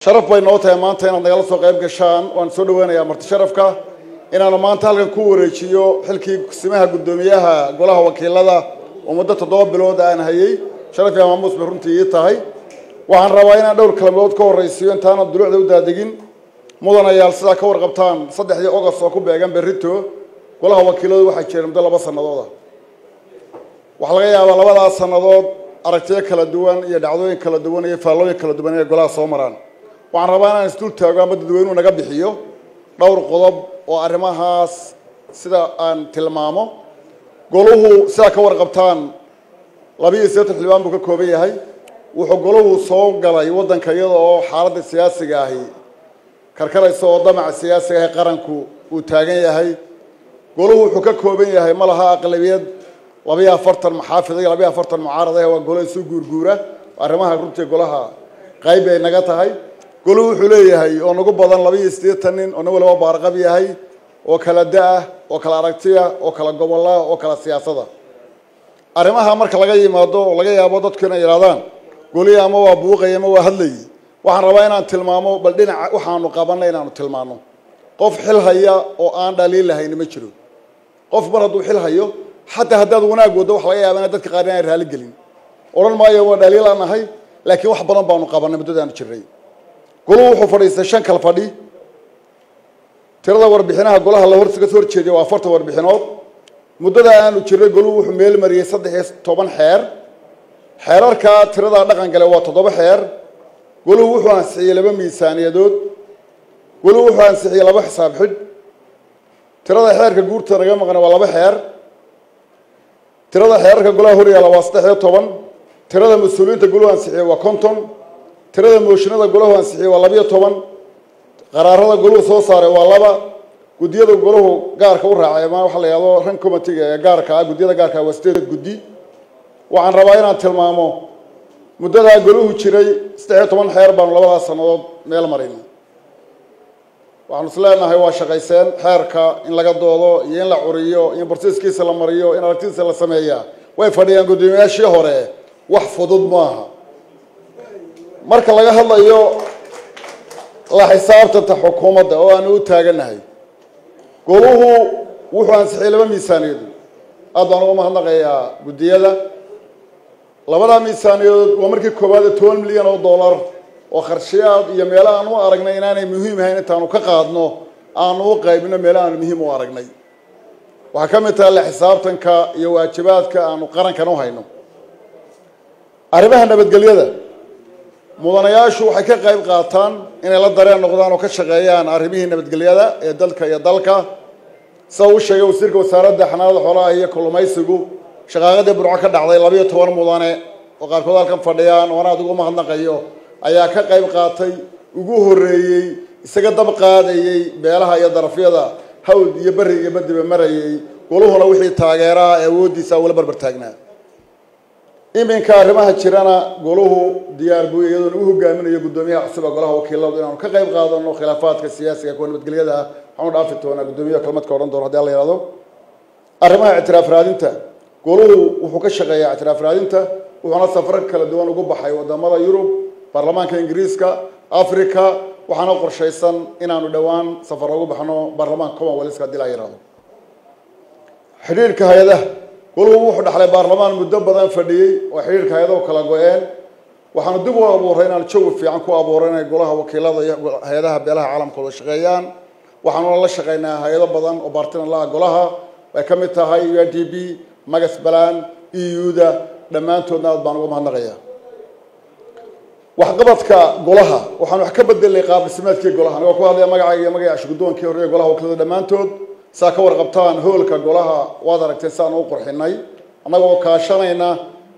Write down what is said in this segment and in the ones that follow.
sharaf bay noo tahay maanta inaad nagala soo qayb gashaan waan soo dhaweynayaa marti sharafka inaanu maanta halkan ku wareejiyo xilkii simaha guddoomiyaha golaha wakiilada oo muddo toddoba bilood aan hayay sharaf iyo maamuus bay runtii ii tahay waxaan rabaa inaan dhowr kalmood ka horraysiiyo intaana dulucda u daadegin mudanayaal sidaa ka warqabtaan saddexdii ogost oo ku beegan berrito golaha wakiiladu waxaa jira muddo laba sanadooda waxaa laga yaabaa labadaas sannadood aragtiyo kala duwan iyo dhacdooyin kala duwan iyo faallooyin kala duwan inay golaha soo maraan waxaan rabaa inaan isdul taago ama dadweynuhu naga bixiyo dhowr qodob oo arrimahaas sida aan tilmaamo goluhu sidaa ka warqabtaan labiiyo siddeetan xildhibaan buu ka kooban yahay wuxuu goluhu soo galay waddanka iyada oo xaaladda siyaasiga ahi karkaraysa oo damaca siyaasiga ahi qaranku uu taagan yahay goluhu wuxuu ka kooban yahay ma laha aqlabiyad labiyo afartan maxaafid iyo labiyo afartan mucaarad ah waa golo isu guurguura arrimaha runtii golaha qayb bay naga tahay goluhu wuxuu leeyahay oo nagu badan labiiyo siddeetan nin oo nin waliba baarqab yahay oo kala da-ah oo kala aragtiya oo kala gobolah oo kala siyaasada arrimaha marka laga yimaado oo laga yaabo dadku inay yidhahdaan golihi ama waa buuqay ama waa hadlayay waxaan rabaa inaan tilmaamo bal dhinaca waxaanu qabanay inaanu tilmaano qof xil haya oo aan dhaliil lahayni ma jiro qof mar hadduu xil hayo xataa haddaad wanaag waddo waxa laga yaaba ina dadka qaar inaan raali gelin odhan maayo waa dhaliil aan nahay laakiin wax badan baanu qabanay muddadaanu jirnay goluhu wuxuu fadhiistay shan kal fadhi tirada warbixinaha golaha la horga soo horjeediya waa afartan warbixinood muddada aanu jirnay goluhu wuxuu meel mariyey saddex iyo toban xeer xeerarkaa tiradaa dhaqan gale waa toddoba xeer goluhu wuxuu ansixiyey laba miisaaniyadood goluhu wuxuu ansixiyey laba xisaab xidh tirada xeerka guurta naga maqna waa laba xeer tirada xeerarka golaha horyaala waa saddex iyo toban tirada mas-uuliyiinta goluhu ansixiyey waa konton tirada mooshinada golahu ansixiyey waa labiyo toban qaraarada goluhu soo saaray waa laba guddiyada golahu gaarka u raacay ama waxa la yihahdo ran commitega ee gaarka ah guddiyada gaarka ah waa sideed guddi waxaan rabaa inaan tilmaamo muddadaa goluhu jiray saddex iyo toban xeer baanu labadaas sannadood meel marin waxaanu is leenahay waa shaqayseen xeerka in laga doodo iyo in la curiyo in barsiiskiisa la mariyo in aragtidiisa la sameeyaa way fadhiyaan guddoomiyaashii hore wax fudud maaha marka laga hadlayo la xisaabtanta xukuumadda oo aanu u taaganahay goluhu wuxuu ansixiyey laba miisaaniyadood aad baan uga mahadnaqayaa guddiyada labadaa miisaaniyadood waa markii koowaad toban milyan oo dollar oo kharshiyaad iyo meelo aan u aragnay inaanay muhiim ahayn intaanu ka qaadno aanu u qaybino meelo aanu muhiim u aragnay waxaa ka mid tahay la xisaabtanka iyo waajibaadka aanu qarankan u hayno arrimaha nabadgelyada mudanayaashu waxay ka qayb qaataan inay la dareen noqdaan oo ka shaqeeyaan arrimihii nabadgelyada ee dalka iyo dalka sida uu sheegay wasiirka wasaaradda xanaanada xoolaha iyo kalluumaysigu shaqaaqadii burco ka dhacday labiyo toban mudane oo qaarkood halkan fadhiyaan oo anaad ugu mahadnaqayo ayaa ka qayb qaatay ugu horreeyey isaga dab qaadayey beelaha iyo darafyada hawd iyo berri iyo badiba marayey goluhuna wixii taageeraha ee awooddiisa ula barbar taagnaa iminka arrimaha jirana goluhu diyaar buu iyadoona u hogaaminayo guddoomiyaha cusub ee golaha wakiiladu inaanu ka qayb qaadano khilaafaadka siyaasiga kuwa nabadgelyada ah waxaanu dhaafi doonaa guddoomiyaha kalmadka odhan doono hadii alla yihahdo arrimaha ictiraaf raadinta goluhu wuxuu ka shaqeeyaa ictiraaf raadinta wuxuuna safar kala duwan ugu baxay wadamada yurub baarlamaanka ingiriiska africa waxaana qorshaysan inaanu dhowaan safar ugu baxno baarlamaanka commonwealthka hadii la yihahdo xidhiirka hay-adaha goluhu wuxuu dhaxlay baarlamaan muddo badan fadhiyey oo xidhiirka hay-adahu kala go-een waxaanu dib u abuuray inaan jawi fiican ku abuuray inay golaha wakiilada iyo hay-adaha beelaha caalamkooda shaqeeyaan waxaanuna la shaqeynaa hay-ado badan oo baartinan laha golaha ay ka mid tahay u n d b magas balan e u-da dhammaantoodna aad baan uga mahadnaqaya waxqabadka golaha waxaan wax ka bedelnay qaab dhismeedkii golaha anigoo ku hadlaya magacayga iyo magaca shugudoonkii hore ee golaha wakiilada dhammaantood saa ka warqabtaan hoolka golaha waad aragteen si aan u qurxinay annagoo kaashanayna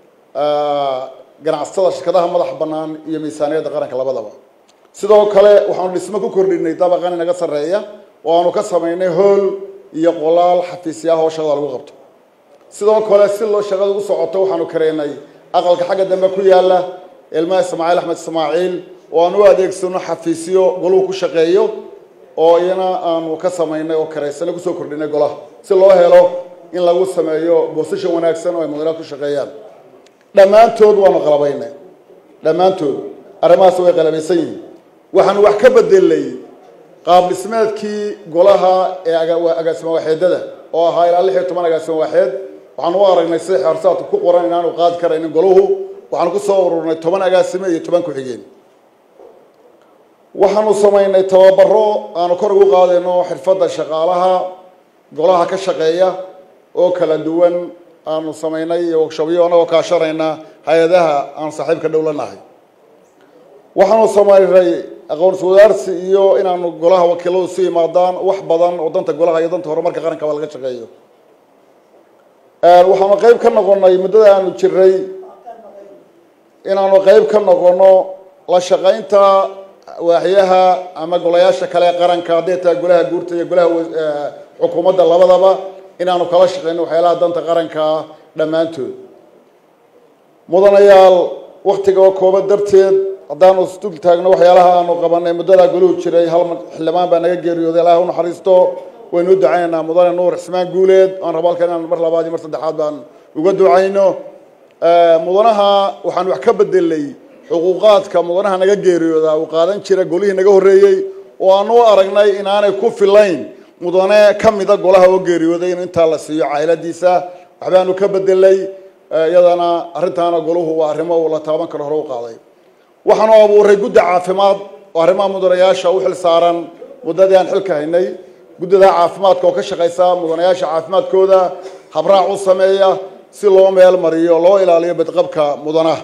ganacsatada shirkadaha madax bannaan iyo miisaaniyadda qaranka labadaba sidoo kale waxaanu dhismo ku kordhinay dabaqan inaga sarreeya oo aanu ka samaynay hool iyo qolaal xafiisyaha oo shaqada lagu qabto sidoo kale si loo shaqada u socoto waxaanu kareynay aqalka xagga dambe ku yaala ilmaha ismaaciil axmed ismaaciil oo aan u adeegsano xafiisyo goluhu ku shaqeeyo oo iyana aanu ka samaynay oo karaysana kusoo kordhinay golaha si loo helo in lagu sameeyo boosashan wanaagsan oo ay mudanaad ku shaqeeyaan dhammaantood waanu qalabaynay dhammaantood arrimahaas way qalabaysan yihiin waxaanu wax ka bedelay qaab dhismeedkii golaha ee agaasimo waaxeedada oo ahaa ilaa lix iyo toban agaasimo waaxeed waxaanu u aragnay sida xeersaadku ku qoran inaanu qaadi karaynin golahu waxaanu ku soo ururnay toban agaasime iyo toban ku-xigeen waxaanu samaynay tababaro aanu kor ugu qaadayno xirfadda shaqaalaha golaha ka shaqeeya oo kala duwan aanu samaynay iyo wagshabyo anagoo kaashanayna hay-adaha aan saaxiibka dhow la nahay waxaanu samaynay aqoonsi wadaarsi iyo inaanu golaha wakiiladu su yimaadaan wax badan oo danta golaha iyo danta horumarka qaranka ba laga shaqeeyo waxaanu qeyb ka noqonay muddada aanu jiray inaanu qeyb ka noqono la shaqaynta waaxyaha ama golayaasha kale ee qaranka hadday tahay golaha guurta iyo golaha xukuumadda labadaba inaanu kala shaqeyno waxyaalaha danta qaranka dhammaantood mudanayaal waktiga oo kooban darteed haddaanu isdul taagno waxyaalaha aanu qabanay muddadaa goluhu jiray hal xildhibaan baa naga geeriyooday ilaah unaxariisto waynu u ducaynaynaa mudane nuur cismaan guuleed aan rabo halkan inaan mar labaad iyo mar saddexaad baan uga ducayno mudanaha waxaan wax ka bedelay xuquuqaadka mudanaha naga geeriyooda uu qaadan jira golihii naga horreeyey oo aanu u aragnay inaanay ku filayn mudane ka mida golaha oo geeriyooday in intaa la siiyo cayladiisa waxbaanu ka bedelay iyadana arrintaana golahu waa arrimo uu la taaban karo hore u qaaday waxaanu abuuray guddi caafimaad oo arrimaha mudanayaasha u xil saaran muddadii aan xilka haynay guddida caafimaadka oo ka shaqaysa mudanayaasha caafimaadkooda habraac u sameeya si loo meel mariyo loo ilaaliyo badqabka mudanaha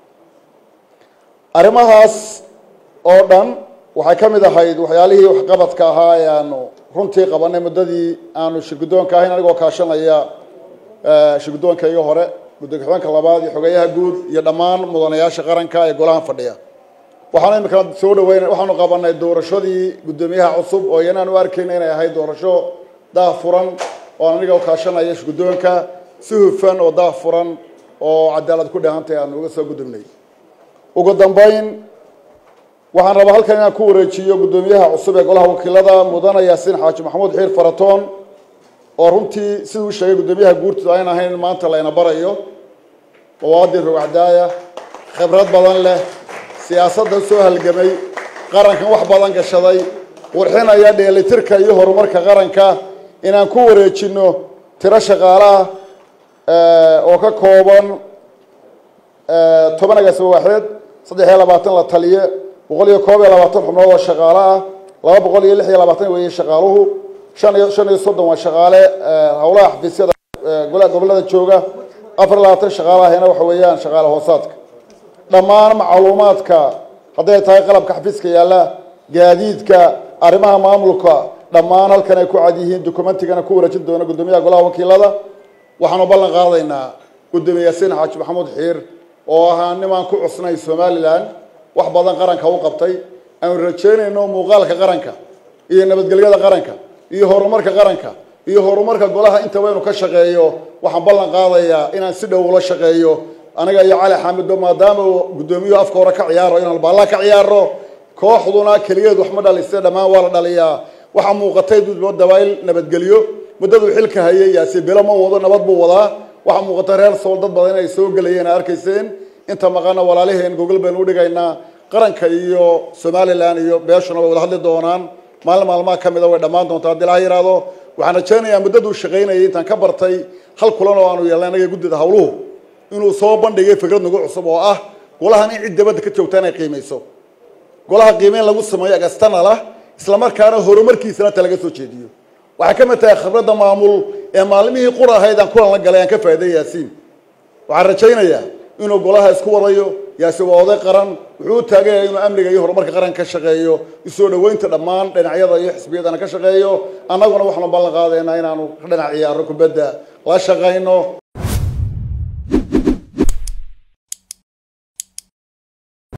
arrimahaas oo dhan waxay ka mid ahayd waxyaalihii waxqabadka ahaa ee aanu runtii qabanay muddadii aanu shirguddoonka ahayn anigoo kaashanaya shirguddoonkayga hore guddi ku-xigeenka labaad iyo xogeeyaha guud iyo dhammaan mudanayaasha qaranka ee golahan fadhiya waxaanu imikana soo dhaweyn waxaanu qabanay doorashadii guddoomiyaha cusub oo iyanaan u arkayna inay ahayd doorasho daah furan oo aan aniga kaashanaya shirguddoonka si hufan oo daah furan oo cadaalad ku dhahantay aanu uga soo gudubnay ugu dambayn waxaan rabaa halkan inaan ku wareejiyo guddoomiyaha cusub ee golaha wakiilada mudane yaasiin xaaji maxamuud xiir faratoon oo runtii siduu sheegay guddoomiyaha guurtooda ayn ahayn in maanta layna barayo muwaadin rogcadaaya khibrad badan leh siyaasadda soo halgamay qarankan wax badan gashaday qurxinaya dheelitirka iyo horumarka qaranka inaan ku wareejino tiro shaqaalaha oo ka kooban toban agaasimo waaxeed saddex iyo labaatan la taliye boqol iyo koob iyo labaatan xubnood oo shaqaale ah laba boqol iyo lix iyo labaatan weeye shaqaaluhu shan iyo shan iyo soddon waa shaqaale howlaha xafiisyada golaha gobollada jooga afar iyo labaatan shaqaalahina waxa weeyaan shaqaale hoosaadka dhammaan macluumaadka hadday tahay qalabka xafiiska yaalla gaadiidka arrimaha maamulka dhammaan halkan ay ku cad yihiin dokumentigana ku wareejin doona guddoomiyaha golaha wakiilada waxaanu ballan qaadaynaa guddoomiye yaasiin xaaji maxamuud xiir oo ahaa nimaan ku cusnay somalilan wax badan qaranka u qabtay aanu rajeynayno muuqaalka qaranka iyo nabadgelyada qaranka iyo horumarka qaranka iyo horumarka golaha intaba inu ka shaqeeyo waxaan ballan qaadayaa inaan si dhow ula shaqeeyo aniga iyo cali xaamido maadaama uu guddoomiyuhu afka hore ka ciyaaro inaan baalla ka ciyaaro kooxduna keligeed wax ma dhalise dhammaan waa la dhaliyaa waxaa muuqatay dudbo dabayl nabadgelyo muddaduu xilka hayay yaasi bilo ma wado nabad buu wadaa waxaa muuqata reer sool dad badan inay soo gelayeen a arkayseen inta maqana walaaliheen gogol baynu udhigaynaa qaranka iyo somalilan iyo beeshuna way wada hadli doonaan maalin maalmaha ka mida way dhammaan doontaa haddii laha yidhaahdo waxaan rajaynayaa muddaduu shaqaynayay intaan ka bartay hal kulan oo aanu yeelnay anaga guddida hawluhu inuu soo bandhigay fikrad nagu cusub oo ah golahan in cid dabadda ka joogta inay qiimayso golaha qiimeyn lagu sameeyo agastanala isla markaana horumarkiisana ta laga soo jeediyo waxay ka mid tahay khibradda maamul ee maalmihii qur ahayd aan kulan la galay aan ka faa'iday yaasiin waxaan rajaynayaa inuu golaha isku wadayo yaasiin waa oday qaran wuxuu u taagan yahay inuu amniga iyo horumarka qaranka ka shaqeeyo isoo dhoweynta dhammaan dhinacyada iyo xisbiyadana ka shaqeeyo annaguna waxaanu ballan qaadaynaa inaanu dhinac ciyaaro kubadda la shaqayno